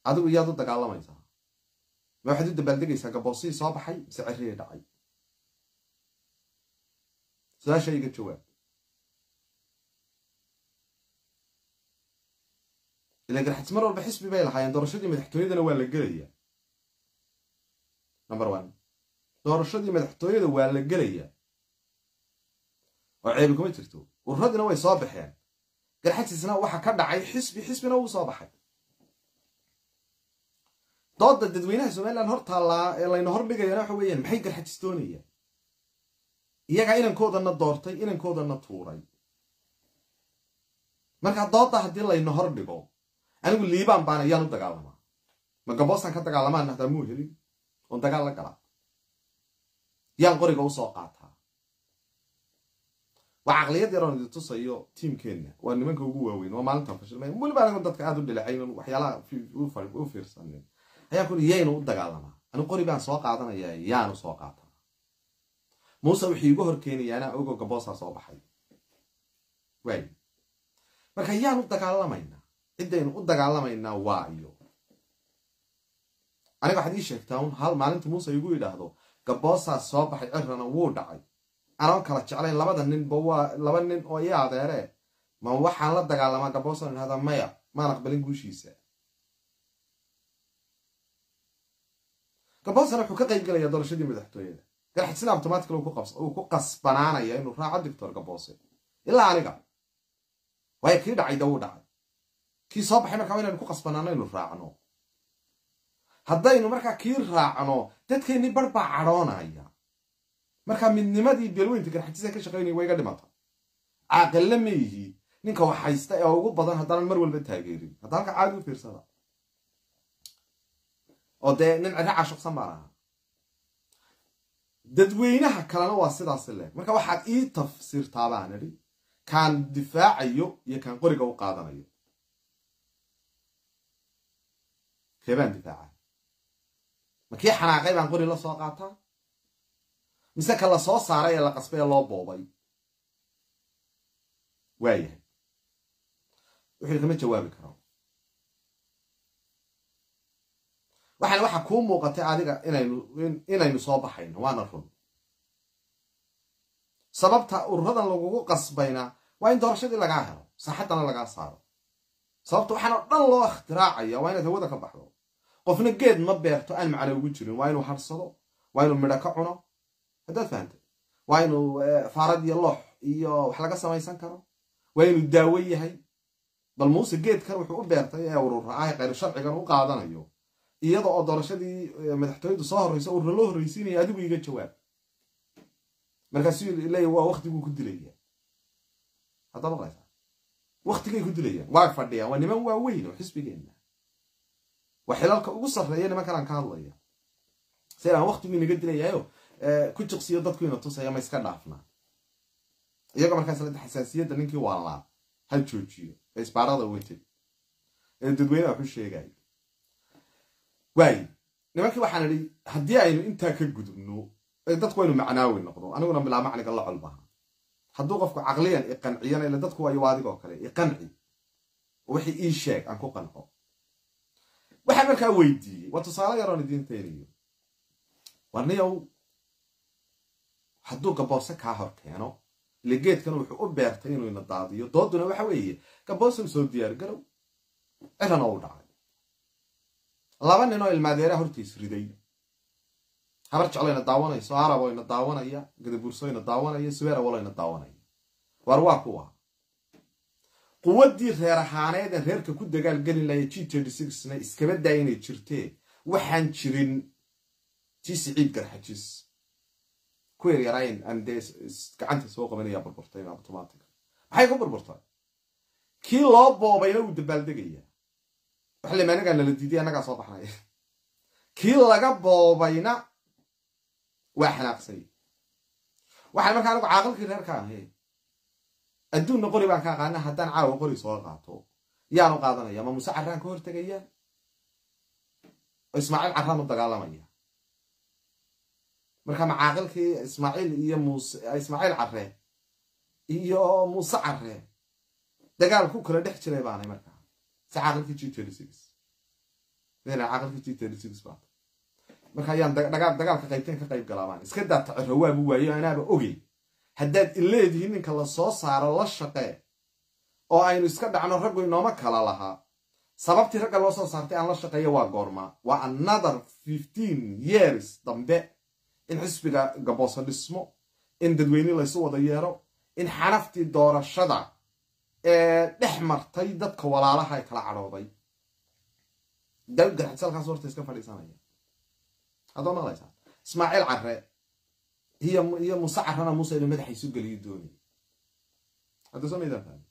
adigu iyaad u dagaalamaysaa ma waxaad u dabaaldegaysaa gaboosihii soo baxay mise cerriyay dhacay su-aasha iga jawaab ila garxajis mar walba xisbi bay lahaayeen doorashadii madaxtooyadana waa la gelaya number one doorashadii madaxtooyada waa la gelaya oo ceebi kuma jirto ururadina way soo baxeen garxajisna waxa ka dhacay xisbi xisbina wuu soo baxay dooda dadweynaha somalilan hor taallaa ee layna hordhigayana waxa weeyaan maxay garxajis doonayaan iyagaa inankoodana doortay inankoodana tuuray marka dooda haddii layna hor dhigo anigu liibaan baan ayaan u dagaalamaa ma gaboostaan ka dagaalamaan hadaa muu helin oon dagaal la galaa yaan qoriga usoo qaataa waa caqliyad yaroon idi tusayo tiimkeenna waa nimanka ugu waaweyn waa maalintan fashilmay weliba anigu dadka aada u dhilacayn waxyaalaha u fiirsanin ayaan kuli yaynu u dagaalamaa anigu qori baan soo qaadanayaa yaanu soo qaataa muuse wuxuu igu hor keenayaana ogo gaboosaa soo baxay waay marka yaan u dagaalamaynaa ciddaynu u dagaalamaynaa waa iyo aniga waxaad ii sheegtaa un hal maalinta muuse igu yidhaahdo gaboosaa soo baxay cirrana wuu dhacay anoon kala jeclayn labada ninba waa laba nin oo ii adeeree ma waxaan la dagaalamaa gaboosaan idhahdaa maya maan aqbalin guushiisa gaboosana wuxuu ka qayb gelayaa doorashadii madaxtooyada garxajisna automatically uu ku qasbanaanaya inuu raaco doctor gaboose ilaa aniga waayo kii dhacay da wuu dhacay kii soo baxay markaa inaynu ku qasbanaano inu raacno haddaynu markaa kii raacno dadkeennii bar baa cadhoonaya markaa midnimadii beelweynta garxajisa ka shaqaynaya waa iga dhimata caaqille ma yihi ninka wax haysta ee ugu badan haddaanan mar walba taageerin hadda halka caadi u fiirsada oo dee nin cirra cashuqsan baan ahaa dadweynaha kalena waa sidaas leh marka waxaad ii tafsiirtaa baan idhi kaan difaacayo iyo kaan qoriga u qaadanayo keebaan difaaca ma kii xanaaqay baan qori la soo qaataa mise ka la soo saaray ee la qasbay ee loo boobay waayahay wuxuu kama jawaabi karo waxaana waxa kuu muuqatay adiga inaynu inaynu soo baxayno waana run sababta ururadan lagugu qasbayna waa in doorashadii lagaa helo saaxaddana lagaa saaro sababta waxaan oo dhan loo ikhtiraacaya waa inaad hawada ka baxdo qofna geed ma beerto aan macno ugu jirin waa inuu harsado waa inuu midho ka cuno haddaad fahantay waa inuu faarad iyo loox iyo wax laga samaysan karo waa inuu daawo yahay bal muuse geedkan wuxuu u beertay ee urura ah khayr sharcigan u qaadanayo iyada oo doorashadii madaxtooyadu soo horreysa urura loo horreysiinaya adigu iga jawaab markaasuu leeya waa waktiguu ku dilaya hadda maqlaysaa waktigay ku dilayaan waa fadhiyaan waa niman waaweyn oo xisbigeenna waa xilalka ugu sarreeya nimankanaan ka hadlaya si aan waktigu inaga dilayayo ku jiqsiyo dadku ina tusaya ma iska dhaafnaa iyaga markaas lada xasaasiyadda ninkii waalnaa ha joojiyo ee isbaarada watay ee dadweyne wax u sheegaya waaye nimankii waxaan idhi haddii aynu intaa ka gudubno dadku waynu macnaawi noqdo aniguna bilaa macniga la colbaha hadduu qofku caqliyan iqanciyana ila dadku waayo adigoo kale iqanci wixii ii sheeg aan ku qanco waxaan markaa weydiiyey waa tusaale yaroon idiin taynayo warniyow hadduu gaboose kaa hor keeno ile geedkan wuxuu u beertay inuu ina daadiyo dooduna waxa weeye gaboose soo diyaar garow cirana u dhacay laba nin oo ilmaadeeraa hortiis riday habar jecloyna daawanayso arabo ina daawanaya gadaburso ina daawanaya subeer awalo ina daawanaya waar waa kuwa quwaddii reer ahaaneed aan reerka ku dagaalgelin lahay g na iskaba daa inay jirtee waxaan jirin tii siciid garxajis ku yaryarayn aan dee gacanta soo qabanaya burburtay automatic maxay ku burburtay kii loo boobayna wuu dabaaldegaya waxa lema anagaa nala diiday annagaa soo baxnaya kii laga boobayna waa xanaaqsay waxaan markaa anigu caaqilkii reerka ahay adduunna qori baan ka aqaana haddaan caawa qori soo qaato yaanu qaadanaya ma muuse carraan ka hortegaya oo ismaaciil carraan u dagaalamaya marka ma caaqilkii ismaaciil iyo muuse ismaaciil carre iyo muuse carre dagaal ku kala dhex jiray baanay markaa si caaqilkii g madaxweyne caaqilka g thirty six baa marka ayaan dagaal dagaalka qaybteen ka qayb galaabaan iska daa taciro waabu waayo anaaba ogey haddaad ileedihiin ninka la soo saaro la shaqee oo aynu iska dhacno raggu inooma kala lahaa sababtii ragga loo soo saartay aan la shaqeeyo waa goorma waa another fifteen years dambe in xisbiga gabooso dhismo in dadweyne laysu wada yeero in xanaftii doorashada ee dhex martay dadka walaalaha ay kala cadhooday garxis halkaas horta iska fadhiisanaya haddoo maqlaysaa ismaaciil care iyo muse carana muuse inu madaxa isu geliyo dooni hadda soo maydaan fahmi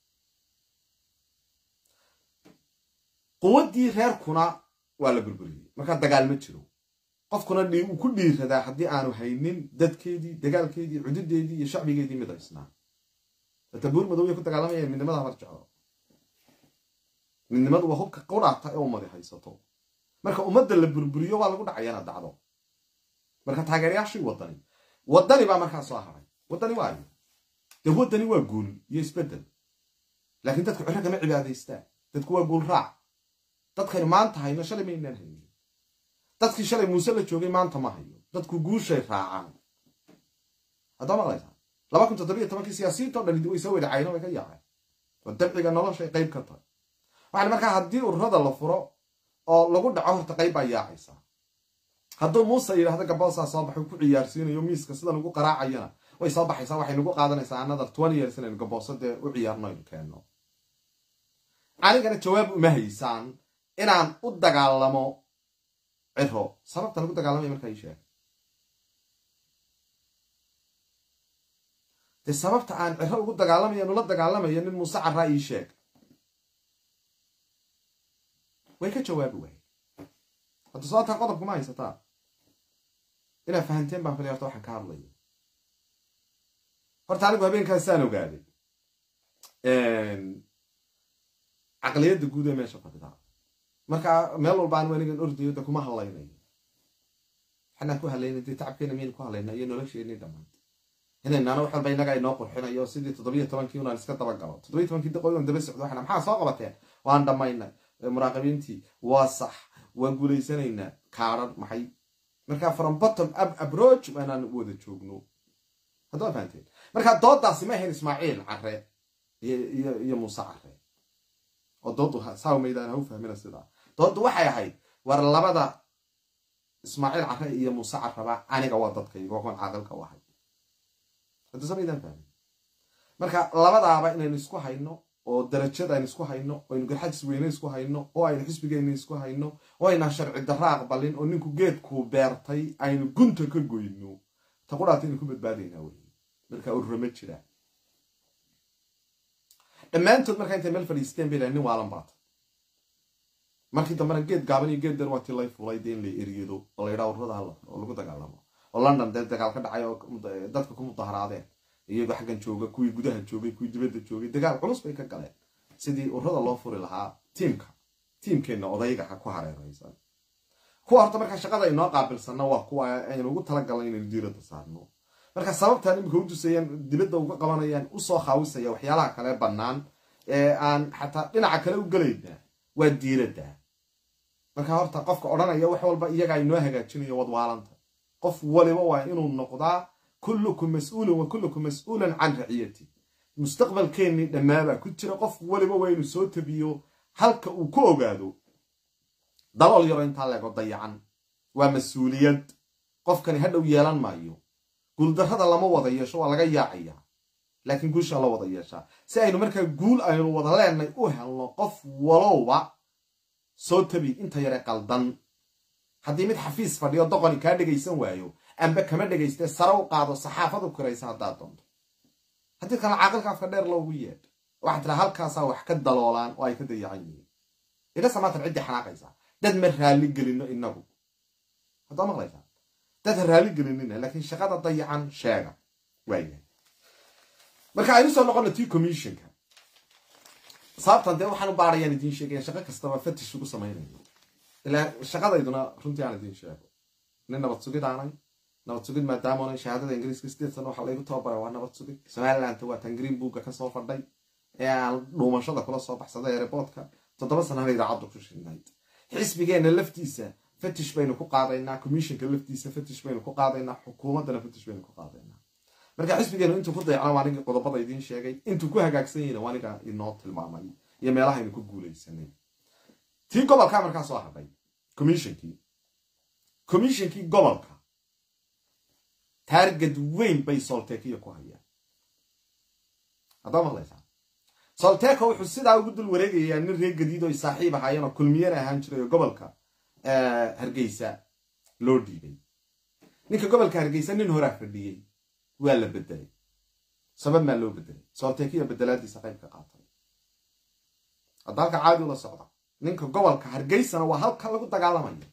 quwaddii reerkuna waa la burburiyey markaa dagaal ma jiro qofkuna uu ku dhiiradaa haddii aanu haynin dadkeedii dagaalkeedii cududeedii iyo shacbigeedii mid haysnaa ata buur madowya ku dagaalamayeen midnimada habar jeclo midnimadu waa hubka qudhaata ee ummadi haysato marka ummadda la burburiyo waa lagu dhacaya inaad dacdo marka taageerayaashii wadani wadani baa markaa soo haray wadani waayo dee wadani waa guul iyo isbedel laakiin dadku ciro kama cibaadaystaan dadku waa guul raac dadkaynu maanta hayno shalay maynaan haynin dadkii shalay muuse la joogay maanta ma hayo dadku guushay raacaan haddaa maqlaysaa laba kun toddobiyo tobankii siyaasiyiinto dhan way soo wadacayno way ka yaaceen oo dabciga noloshay qayb ka tahay waxaan markaa haddii ururada la furo oo lagu dhaco horta qayb baa yaacaysaa hadduu muuse yidhahdo gaboosaa soo baxay ku ciyaarsiinayo miiska sidan ugu qaraacayana way soo baxaysaa waxay nagu qaadanaysaa another twenty years inaynu gabooso dee u ciyaarno aynu keenno anigana jawaab uma haysaan inaan u dagaalamo ciro sababta lagu dagaalamaya markaa ii sheeg dee sababta aan ciro ugu dagaalamayo nula dagaalamayo nin muuse carraa ii sheeg way ka jawaabi waay hadda sababtaa qodobkuma haysataa inaad fahanteen baan filay horta waxaan ka hadlayo horta anigu habeenkaasaan ogaaday caqliyadda guud ee meesha fadhidaa marka meel walba anigu anigan ordayo de kuma hadlaynayo waxanaan ku hadlayna dee tacabkeena miyaynu ku hadlayna iyo nolosheenii dhammaan inaynana wax walba innaga inoo qurxinayo sidii toddobiyo tobankii unaan iska dabagalo toddobiyo tobankii daqoodan daba socdo waxana maxaa soo qabateen waan dhammaynay muraaqibiintii waa sax waan guulaysanaynaa kaaran maxay marka from bottom up approach waanaan wada joogno haddaa fahanteen marka doodaasi ma ahayn ismaaciil care iyo muuse care oo doodu saa maydaan ha u fahmina sidaa doodu waxay ahayd war labada ismaaciil care iyo muuse caraba aniga waa dadkayga kuwan caaqilka u ahay hadda sa maydaan fahmin marka labadaaba inaynu isku hayno oo darajada aynu isku hayno oo aynu garxajis weyne isku hayno oo aynu xisbigeena isku hayno oo aynaan sharci darra aqbalin oo ninku geedkuu beertay aynu gunta ka goyno ta qudhaata aynu ku badbaadaynaa wey marka ururama jiraa dhammaantood markaa intay meel fadhiisteen bay nin waalan baata markii dambena geed gaaban iyo geed dan waa tii lay fulay dee in la eriyado oo la yidhaha ururada hala oo lagu dagaalamo oo london dee dagaal ka dhacay oo dadka ku mudaharaadeen iyagoo xaggan jooga kuwii gudaha joogay kuwii dibadda joogay dagaal culus bay ka galeen sidii ururada loo furi lahaa tiimka tiimkeenna odayga ha ku hareeraysan kuwa horta markaa shaqada inoo qaabilsanna waa kuwa aynu ugu talagalnay inaynu diiradda saarno marka sababtaan imika u dusayaan dibadda uga qabanayaan usoo khaawisaya waxyaalaha kale bannaan ee aan xataa dhinaca kale u gelayna waa diiradda marka horta qofka odhanaya wax walba iyagaa inoo hagaajinayo wadwaalanta qof waliba waa inuu noqdaa kullukum mas-uulun wa kullukum mas-uulan can raciyati mustaqbalkeennii dhammaabaa ku jira qof waliba waa inuu soo tabiyo halka uu ku ogaado dalool yaro intaa leego dayacan waa mas-uuliyad qofkani hadhow yeelan maayo guuldarrada lama wada yeesho waa laga yaacayaa laakiin guusha la wada yeeshaa si aynu markaa guul aynu wada leenay u helno qof walowba soo tabi inta yare qaldan haddii mid xafiis fadhiyo doqoni kaa dhegaysan waayo amba kama dhegaystee sare u qaado saxaafadu kiraysa haddaad doonto haddii kale caaqilka afka dheer loogu yeedh waxaa tira halkaasaa wax ka daloolaan oo ay ka dayacan yihiin idhasa maatan ciddii xanaaqaysaa dad ma raalli gelino inagu haddaa maqlaysaa dad ha raalli gelinina laakiin shaqada dayacan sheega waayahay marka aynu soo noqono tii commissionka sababtan dee waxaan u baarayaan idiin sheegaya shaqo kastaba fatish ugu samaynayo ilaa shaqadayduna runtii aan idiin sheego nin nabad sugid aanay nabad sugid maadaamana shahaadada ingiriiska sideed sano waxaa laygu tababara waa nabad sugid somalilandta waa tan green booka kasoo fadhay ee aan dhuumashada kula soo baxsaday ereboodka toddoba sanana idaacaddu ku shinayd xisbigeenna laftiisa fatish baynu ku qaadaynaa commissionka laftiisa fatish baynu ku qaadaynaa xukuumaddana fatish baynu ku qaadaynaa marka xisbigeenu intuu ku dayacna waa anigii qodobada idiin sheegay intuu ku hagaagsan yahina waa aniga inoo tilmaamay iyo meelahaynu ku guulaysanay tii gobolkaa markaa soo hadhay commissionkii commissionkii gobolka taargad weyn bay soltekiya ku hayaan haddaa maqlaysaa solteko wuxuu sidaa ugu dul wareegayaa nin reer gadiid oo saaxiib ahaayeen oo kulmiyana ahaan jiray oo gobolka hargeysa loo dhiibay ninka gobolka hargeysa nin horaa fadhiyey waa la bedelay sabab maa loo bedelay soltekiya bedelaadiisa qayb ka qaatay hadda halka caadi ula socda ninka gobolka hargeysana waa halka lagu dagaalamayo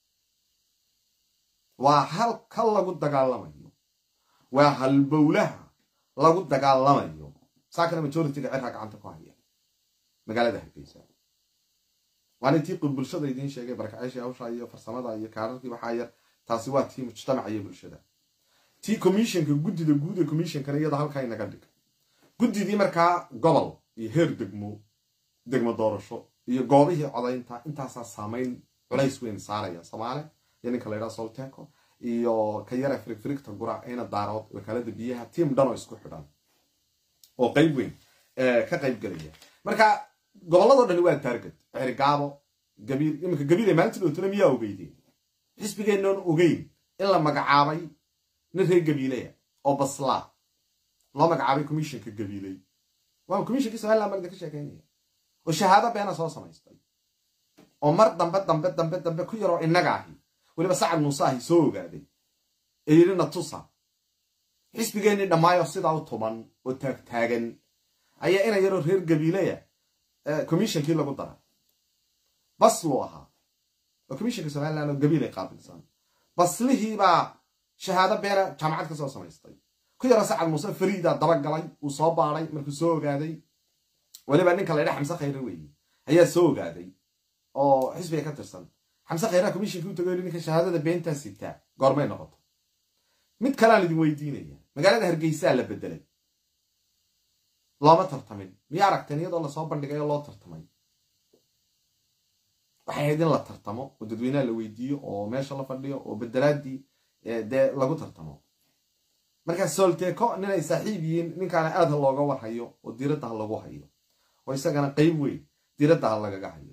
waa halka lagu dagaalamayo waa halbowlaha lagu dagaalamayo saakana majoritiga cirka gacanta ku haya magaalada hargeysa waana tii bulshada idiin sheegay barakaceeshii hawsha iyo farsamada iyo kaararkii waxaa yar taasi waa tii mujtamaca iyo bulshada tii commissionka guddida guud ee commissionkana iyada halkaa inaga dhig guddidii markaa gobol iyo heer degmo degmo doorasho iyo goobihii codaynta intaasaa saamayn culays weyn saaraya soomaali iyo ninka laydhaha solteco iyo ka yara firigfirigta gura ina daarood wakaalada biyaha tiim dhan oo isku xidhan oo qayb weyn ka qayb gelaya marka gobolladoo dhani waa taargad cergaabo gabiil iminka gabiile maalinta dhowtana miyaa ogeydeen xisbigeennoon ogeyn in la magacaabay nin reer gabiileya oo baslaa loo magacaabay commissionka gabiiley waa commissionkii somaliland baan idinka sheekeynaya oo shahaado beena soo samaystay oo mar dambe dambe dambe dambe ku yaroo innaga ahi weliba sacad muuse ahi soo ogaaday ee yidhi natusa xisbigeennii dhammaayo sidaa u tuman oo taagtaagan ayaa ina yaroo reer gabiileya commissionkii lagu daray basluu ahaa oo commissionka somaliland oo gabiilay qaabilsan baslihiibaa shahaado beena jaamacad ka soo samaystay ku yaroo sacad muuse fariida dabagalay uu soo baaday markuu soo ogaaday weliba ninka laydha xamse khayre weeye ayaa soo ogaaday oo xisbiga ka tirsan xamse khayraa commissionki u tago ninka shahaadada beentaa sitaa goormay noqoto mid kaleaan idin weydiinaya magaalada hargeysaa la bedelay looma tartamin miya aragteen iyadoo lasoo bandhigay oo loo tartamay waxay ahayd in la tartamo oo dadweynaha la weydiiyo oo meesha la fadhiyo oo bedelaadii dee lagu tartamo markaa solteco nin ay saaxiib yihiin ninkaana aad ha looga warhayo oo diiradda ha lagu hayo oo isagana qayb weyn diiradda ha lagaga hayo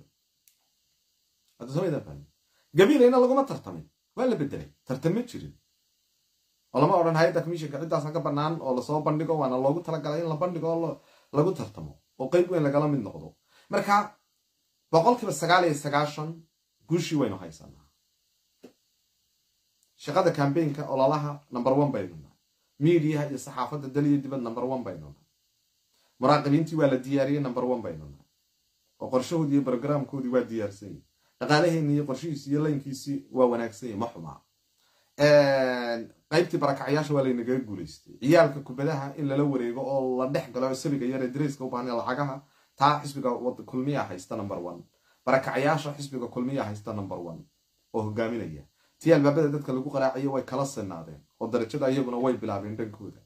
gabiilayna laguma tartamin waa la bedelay tartan ma jirin oo lama odhan hay-adda commissionka ciddaasa ka bannaan oo lasoo bandhigo waana loogu talagalay in la bandhigo oo lagu tartamo oo qayb weyn lagala mid noqdo marka boqolkiiba sagaal iyo sagaashan guushii waynu haysanaa shaqada cambaynka ololaha number one baynu nahay miidiyaha iyo saxaafadda dal iyo dibad number one baynu nahay muraaqibiintii waa la diyaariyey number one baynu nahay oo qorshahoodii iyo brogramkoodii waa diyaarsan yahi dhaqaalaheenni iyo qorshihiisi iyo laynkiisii waa wanaagsan yahi ma xumaa qaybtii barakacyaasha waa laynagaga guulaystay ciyaalka kubadaha in lala wareego oo la dhex galo sabiga yare dareyska u baahna lacagaha taa xisbiga kulmiya haysta number one barakacyaasha xisbiga kulmiya haysta number one oo hogaaminaya tii albaabada dadka lagu qaraacayo way kala sinaadeen oo darajada iyaguna way bilaabeen dhankooda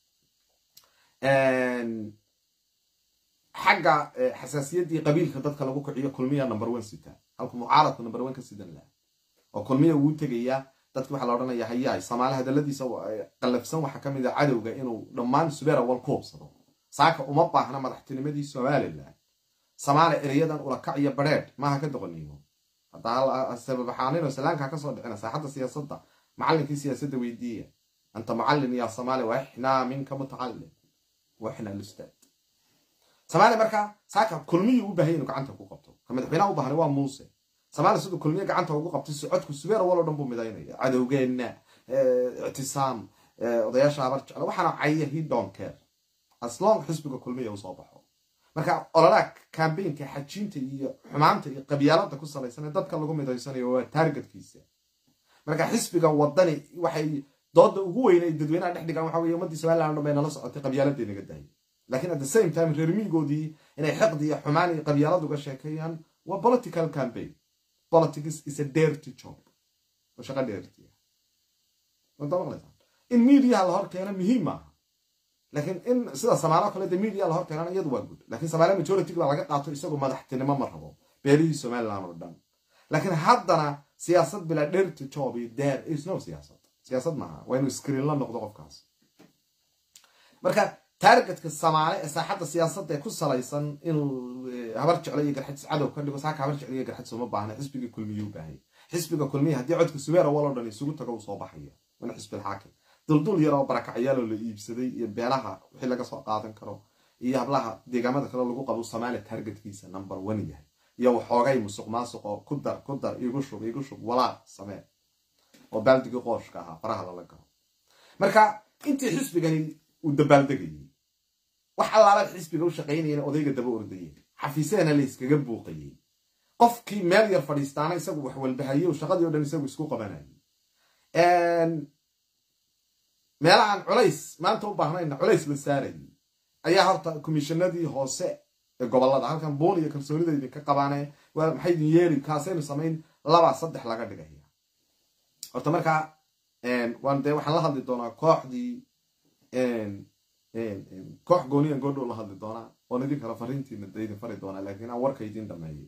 xagga xasaasiyaddii qabiilka dadka lagu kiciyo kulmiya number one sita halku mucaaradku number one ka sidan laha oo kulmiya wuu tegayaa dadki waxaa la odhanaya hayaay soomaali hadaladiisa qallafsan waxaa ka mid a cadowga inuu dhammaan subeer awal ku hubsado saaka uma baahna madaxtinimadii somalilan soomaali ereyadan ulakac iyo badheedh maaha ka doqoniimo haddaa sababaxaaninoo salaankaa kasoo dhicina saaxadda siyaasadda macallinkii siyaasadda weydiiya anta mucallin yaa soomaali wa ixnaa minka mutacallim wa ixnaa lustaad soomaali markaa saaka kulmiyuu u baahanya inuu gacanta ku qabto ka madaxweynaha u baahna waa muuse soomaali siduu kulmiye gacanta ugu qabtay socodku subeer walo dhan buu midaynaya cadowgeenna ictisaam odayaasha habar jecla waxaana caya he don't care aslong xisbiga kulmiya usoo baxo marka ololaha cambaynka xajiinta iyo xumaanta iyo qabyaalada ku salaysan ee dadka lagu midaysanayo waa taargetkiisa marka xisbiga wadani waxay dooda ugu weyn ay dadweynaha dhex dhigaan waxa weye ummadii somaliland dhan bay nala socotay qabyaaladii naga daayay lakin at the same time reer miigoodii inay xiqdi iyo xumaan iyo qabyaalad uga sheekeeyaan waa political campaign politics is a dirty job oo shaqa dheertiya in mediaha la hor keeno muhiim maaha lakiin in sida samaalo kale de media la hor keenana iyadu waa good lakin samaaliya majority baa laga qaato isagoo madaxtinimo ma rabo beelihii somaliland oo dhan laakiin haddana siyaasad bilaa dherto job iyo there is no siyaasad siyaasad maaha waa inuu screen la noqdo qofkaas marka taargetka samaale ee saaxadda siyaasadda ee ku salaysan inuu habar jeclo iyo garxadis cadow ka dhigo saaka habar jeclo iyo garxadis uma baahna xisbiga kulmiye u baahaya xisbiga kulmiye haddii codka subeer awal oo dhan isugu tago uu soo baxaya wana xisbil xaakim duldul yar oo barakacyaalo la iibsaday iyo beelaha wixii laga soo qaadan karo iyo hablaha deegaamada kale lagu qabo soomaaliya taargetkiisa number one yahay iyo waxoogay musuq maasuq oo ku dar ku dar igu shub igu shub walaaq samee oo baaldigii qooshka ahaa faraha lala galo marka intii xisbigani uu dabaaldegayay wax allaala xisbiga u shaqaynayana odayga daba ordayeen xafiiseena la iskaga buuqayey qofkii meel yar fadhiistaana isagu wax walbahaye o shaqadii o dhan isagu isku qabanayay meelahaan culays maanta u baahnayna culays la saarayay ayaa horta komishanadii hoose ee gobolada halkan buun iyo kalsoonida idinka qabaane maxay idin yeeri kaasaynu samayn laba saddex laga dhigaya horta markaa waan dee waxaan la hadli doonaa kooxdii koox gooniyan goodhow la hadli doonaa oon idin kala fariintiina da idin fari doonaa laakiin aan warka idin dhameeyay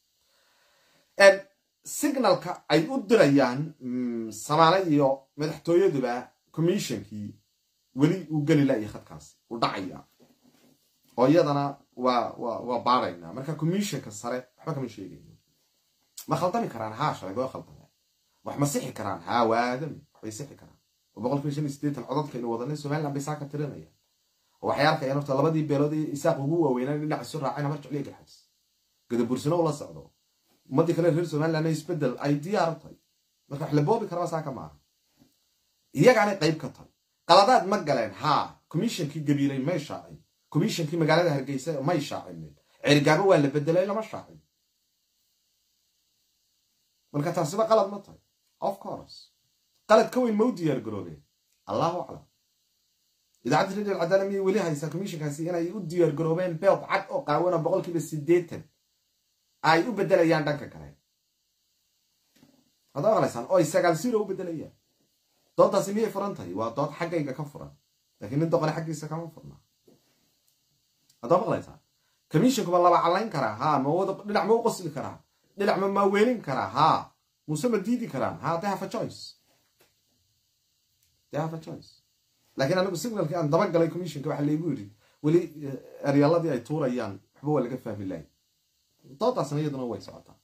signalka ay u dirayaan samaale iyo madaxtooyaduba commissionkii weli uu geli layo khadkaasi uu dhacaya oo iyadana waa waa waa baaraynaa marka commissionka sare waxba kama sheegayno ma khaldami karaan haa shalay waa khaldameen wax ma sixi karaan haa waadami waxbay sixi karaan oo boqolkiiba shan iyo siddeetan codadkaynu wadanay somaliland bay saa ka tirinayaan oo waxay arkayaan horta labadii beelood ee isaaq ugu waaweynaan dhinac isu raaceen habar jecliya garxadis gadabursino ula socdo ummadii kale reer somaliland isbedel ay diyaar u tahay marka wax la boobi karaba saaka maaha iyagaanay qayb ka tahay qaladaad ma galeen haa commissionkii gabiilay may shaacin commissionkii magaalada hargeysa may shaacinin cergaabo waa la bedelay lama shaacin marka taasiba qalad ma tahay of course qalad ka weyn ma u diyaar garoobeen allahu aclam idaacadda radio alcadaala miyay weli haysaa commissionkaasi inay u diyaar garoobeen beed cad oo qaawana boqolkiiba siddeetan ay u bedelayaan dhanka kale hadda maqlaysaan oo ay sagaal siro u bedelayaan dooddaasi miyay furan tahay waa dood xaggayga ka furan lakiin nin doqone xaggiisa kama furna haddaa maqlaysaan commissionku ma laba callayn karaa haa ma wada dhinac ma u qosli karaa dhinac ma maaweelin karaa haa muse ma diidi karaan haa they have a choice they have a choice laakiin anigu signalkii aan dabagalay commissionka waxaa laygu yidhi weli eryaaladii ay tuurayaan waxba waa laga fahmi lahay doodaasna iyaduna way socotaa